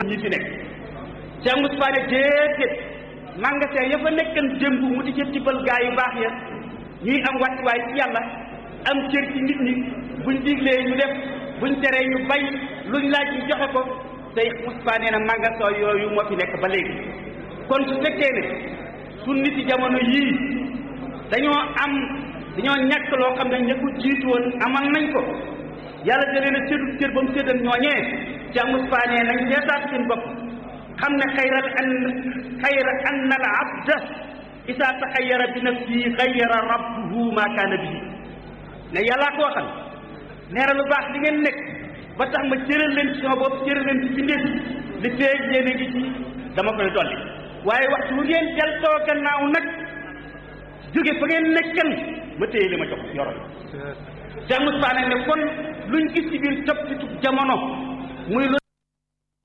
ñi fi nekk Cheikh Moustapha ne déedéet magasin ya fa nekkan démb mu di ca tibbal gaa yu baax ya ñuy am wàccuwaay ci yàlla am cër ci nit ñi buñ diglee ñu def buñ teree ñu bay luñ laaj ñu joxe ko tey Moustapha nee na magasin yooyu moo fi nekk ba léegi kon su fekkee ne su nit yi jamono yii dañoo am dañoo ñàkk loo xam ne ña ko jiitu woon amal nañ ko yàlla da leen a séddu cër ba mu séddal ñooñee Cheikh Moustapha nee nañ seetaat seen bopp xam ne xayral an xayra anna al abda isa taxayara bi nafsihi xayara rabbuhu ma kaana bihi ne yàllaa koo xam nee na lu baax li ngeen nekk ba tax ma cëral leen ci sama bopp cëral leen ci bindéef li feeg yéen a ngi ci dama koy dolli waaye waxtu bu ngeen deltoo gannaaw nag jóge fa ngeen nekkan ma téye li ma jox yoroon Cheikh Moustapha nag ne kon luñ gis ci biir topp ci jamono muy